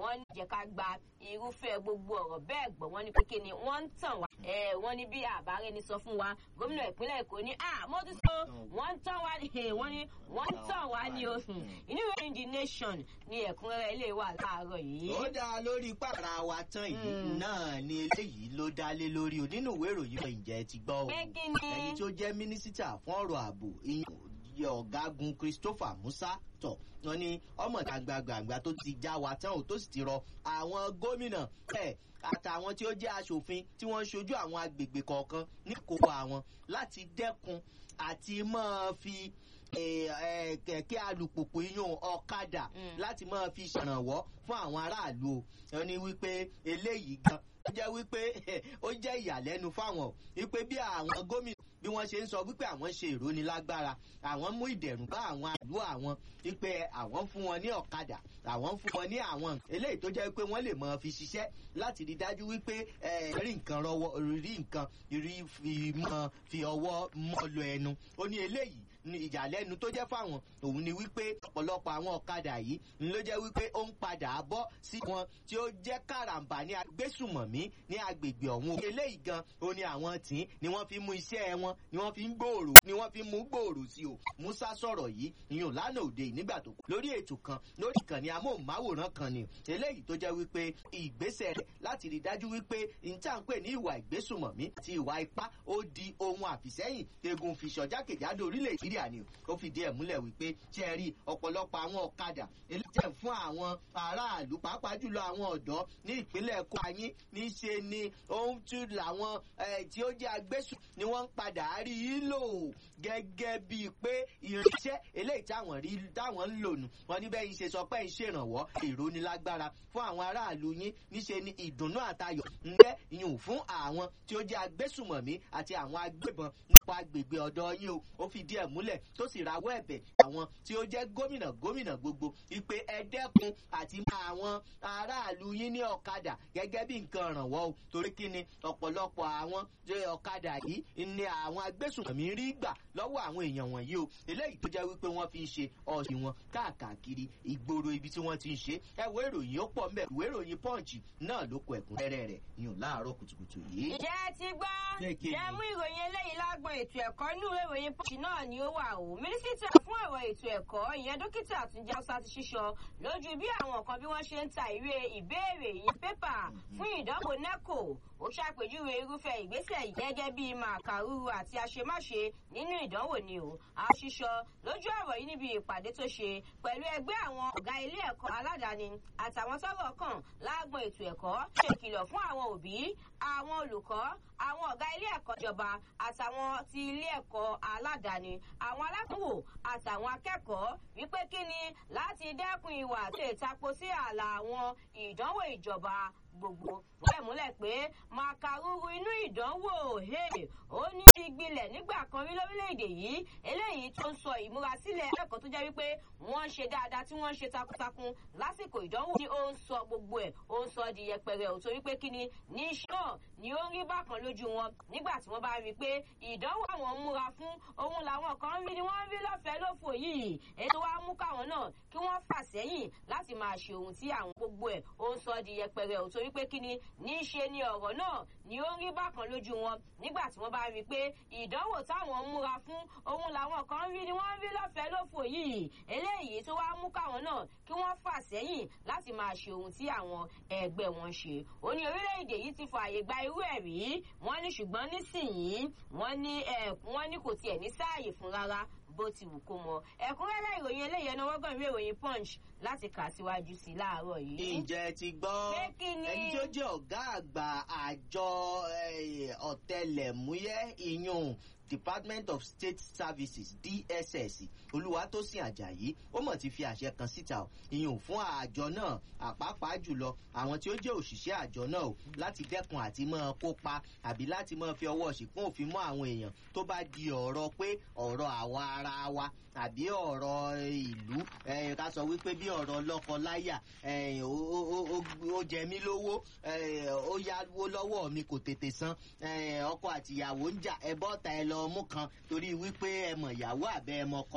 wọ́n ní jẹ́ ká gba irúfẹ́ gbogbo ọ̀rọ̀ bẹ́ẹ̀ gbọ́ wọ́n ní pé kí ni wọ́n ń tàn wá wọ́n ní bí àbárẹ́ ni sọ fún wa gómìnà ìpínlẹ̀ èkó ní à mo ti sọ wọ́n ń tàn wá ní wọ́n ní wọ́n ń tàn wá ní o inú ìwé the nation ni ẹ̀kúnrẹ́rẹ́ ilé wa láàárọ̀ yìí. ó dá lórí pàrà wa tán yìí náà ni eléyìí ló dá lé lórí o nínú ìwé ìròyìn ìjẹ́ ti gbọ́ o ẹni tó jẹ́ mínísítà fún ọ̀rọ̀ ààbò ọ̀gágun christopher musa tọ̀ wọn ni ọmọ gbàgbàgbà tó ti já wa tán ò tó sì ti rọ àwọn gómìnà ẹ̀ àtàwọn tí ó jẹ́ aṣòfin tí wọ́n ń ṣojú àwọn agbègbè kọ̀ọ̀kan ní kókó àwọn láti dẹ́kun àti máa fi kẹ̀kẹ́ alùpùpù iyún ọ̀kadà láti máa fi ṣèrànwọ́ fún àwọn aráàlú o wọn ni wípé eléyìí gan ó jẹ́ wípé ó jẹ́ ìyàlẹ́nu fáwọn wípé bí àwọn gómìnà bí wọ́n ṣe ń sọ wípé àwọn ṣe ìrónilágbára àwọn mú ìdẹ̀rùn bá àwọn àlú àwọn wípé àwọn fún wọn ní ọ̀kadà àwọn fún wọn ní àwọn eléyìí tó jẹ́ wípé wọ́n lè mọ fi ṣiṣẹ́ láti rí dájú wípé rí nǹkan rọwọ́ rí nǹkan rí fi mọ fi ọwọ́ mọ́ lọ ẹnu ó ní eléyìí ní ìjàlẹ́nu tó jẹ́ fáwọn òun ni wípé ọ̀pọ̀lọpọ̀ àwọn ọ̀kadà yìí ni ló jẹ́ wípé ó ń padà bọ́ sí wọn tí ó jẹ́ kàràǹbà ní agbésùmọ̀mí ní agbègbè ọ̀hún. eléyìí gan o ní àwọn tí ni wọ́n fi mú iṣẹ́ wọn ni wọ́n fi ń gbòòrò ni wọ́n fi ń mú gbòòrò sí o. musa sọ̀rọ̀ yìí ìyún lánàá òde nígbà tó kù lórí ètò kan lórí ìkànnì amóhùnmáwòrán kan ni eléyìí tó jẹ́ wípé ìgbésẹ̀ rẹ̀ láti rí dájú wípé ìtànpè ní ìwà ìgbésùmọ̀mí àti ìwà ipá ó di ohun àfìsẹ́yìn egun fìṣọ̀ jákèjádò orílẹ̀ nàìjíríà ni ó fìdí ẹ̀ múlẹ̀ wípé ṣe rí ọ̀pọ̀lọpọ̀ àwọn ọ̀kadà eléjẹ̀ fún àwọn aráàlú pàápàá jùlọ àwọn ọ̀dọ́ ní ìpínlẹ̀ èkó ayín níṣe ni ohun tí làwọn tí ó jẹ́ agbésùn ni wọ́n ń padà rí i lò gẹ́gẹ́ bíi pé irinṣẹ́ eléyìí táwọn rí táwọn ń lò nù wọn ní bẹ́ẹ̀ ń ṣe sọ pé ń ṣèrànwọ́ ìrónilágbára fún àwọn aráàlú yín níṣe ni ìdùnnú àtayọ̀ ń jẹ́ ìyún fún àwọn tí ó jẹ́ agbésùmọ̀mí àti àwọn agbébọn nípa agbègbè ọ̀dọ́ yín o ó fìdí ẹ̀ múlẹ̀ tó sì rawọ́ ẹ̀bẹ̀ àwọn tí ó jẹ́ gómìnà gómìnà gbogbo ìpè ẹ̀dẹ́kun àti àwọn aráàlú yín ní ọ̀kadà gẹ́gẹ́ bí nǹkan rànwọ́ o torí kí ni ọ̀pọ̀lọpọ̀ àwọn ọ̀kadà yìí ni àwọn agbésùnmọ̀mí rí gbà lọ́wọ́ àwọn èèyàn wọ̀nyí o eléyìí tó jẹ́ wípé wọ́n fi ń ṣe ọ̀sìn wọn káàkiri ìgboro ibi tí wọ́n ti ń ṣe ẹ̀wọ́ ìròyìn ó pọ̀ mbẹ́ ìwé ìròyìn punch náà ló kọ ẹ̀kúnrẹ́rẹ́ rẹ̀ yùn láàárọ̀ kùtùkùtù yìí. ǹjẹ́ ti gbọ́ jẹ́ mú ìròyìn eléyìí lágbọn ètò ẹ̀kọ́ inú ìròyìn punch náà ni ó wà o mínísítà fún ọ̀rọ̀ ètò ẹ̀kọ́ ìyẹn dókítà àtúnjẹ ọ̀sà ti ṣíṣọ lójú bí àwọn kan bí wọ́n ṣe ń ta ìwé ìbéèrè ìyẹn pépà fún ìdánwò neco ó ṣàpèjúwe irúfẹ́ ìgbésẹ̀ yìí gẹ́gẹ́ bí màkàrúrú àti àṣemáṣe nínú ìdánwò ni o àṣìṣọ lójú ọ̀rọ̀ yìí níbi ìpàdé tó ṣe pẹ̀lú ẹgbẹ́ àwọn ọ̀gá ilé ẹ̀kọ́ aládàáni àtàwọn tọ́rọ̀ kàn láàgbọ̀n ètò ẹ̀kọ́ ṣèkìlọ̀ fún àwọn òbí àwọn olùkọ́ àwọn ọ̀gá ilé ẹ̀kọ́ ìjọba àtàwọn ti ilé ẹ̀kọ́ aládàáni àwọn alákòwò àtàwọn akẹ́kọ̀ọ́ wípé kí ni láti dẹ́kun ìwà àti ìtapo sí ààlà àwọn ìdánwò ìjọba gbogbo wọ́n múlẹ̀ pé màkàrúrú inú ìdánwò ó ní ti gbilẹ̀ nígbà kan rí lórílẹ̀‐èdè yìí eléyìí tó ń sọ ìmúrasílẹ̀ ẹ̀kọ́ tó jẹ́ wípé wọ́n ń ṣe dáadáa tí wọ́n ń ṣe takuntakun lásìkò ìdánwò ni ó ń sọ gbogbo ẹ̀ ó ń sọ di yẹpẹrẹ ò torí pé kíni ní iṣẹ́ náà ni ó ń rí bákan lójú wọn nígbà tí wọ́n bá rí i pé ìdánwò àwọn ń múra fún ohun làwọn kan rí ni wọ́n rí lọ́fẹ̀ẹ́ lófò yìí ètò wa mú káwọn náà kí wọ́n fà sẹ́yìn láti máa ṣe ohun tí àwọn gbogbo ẹ̀ ó ń sọ di yẹpẹrẹ ò torí pé kíni ní í ṣe ni ọ̀rọ̀ náà ni ó ń rí bákan lójú wọn nígbà tí wọ́n bá rí i pé ìdánwò táwọn ń múra fún ohun làwọn kan rí ni wọ́n rí lọ́fẹ̀ẹ́ lófò yìí eléyìí tó wá mú káwọn náà kí wọ́n fà sẹ́yìn láti máa ṣe ohun tí àwọn ẹgbẹ́ wọn ṣe ó ní orílẹ̀-èdè yìí ti fààyè gba irú ẹ̀ rí wọ́n ní ṣùgbọ́n nísìnyìí wọ́n ní wọ́n ní kò tiẹ̀ ní sáàyè fún rárá bó ti wù kó mọ ẹ̀kúnrẹ́rẹ́ ìròyìn eléyìí ẹnu wọ́gbọ̀n ìwé ìròyìn punch láti kà síwájú sí láàárọ̀ yìí. ǹjẹ́ ti gbọ́ ẹni tó jẹ́ ọ̀gá àgbà àjọ ọ̀tẹlẹ̀múyẹ́ ìyún department of state services dss olùwàtòsìn ajayi ó mọ̀ ti fi àṣẹ kan síta o ìyún fún àjọ náà àpapàá jùlọ àwọn tí ó jẹ́ òṣìṣẹ́ àjọ náà o láti dẹ́kun àti máa kópa àbí láti máa fi ọwọ́ ṣìkún òfin mọ́ àwọn èèyàn tó bá di ọ̀rọ̀ pé ọ̀rọ̀ àwa ara wa àbí ọ̀rọ̀ ìlú ká sọ wípé bí ọ̀rọ̀ lọ́kọ-láyà ó jẹ mí lówó ó yáwó lọ́wọ́ mi kò tètè san ọkọ àtìyàwó ń jà ẹ bọ́ta ẹ lọ mú kan torí wípé ẹ mọ̀ ìyàwó àbẹ́ ẹ mọ̀ kọ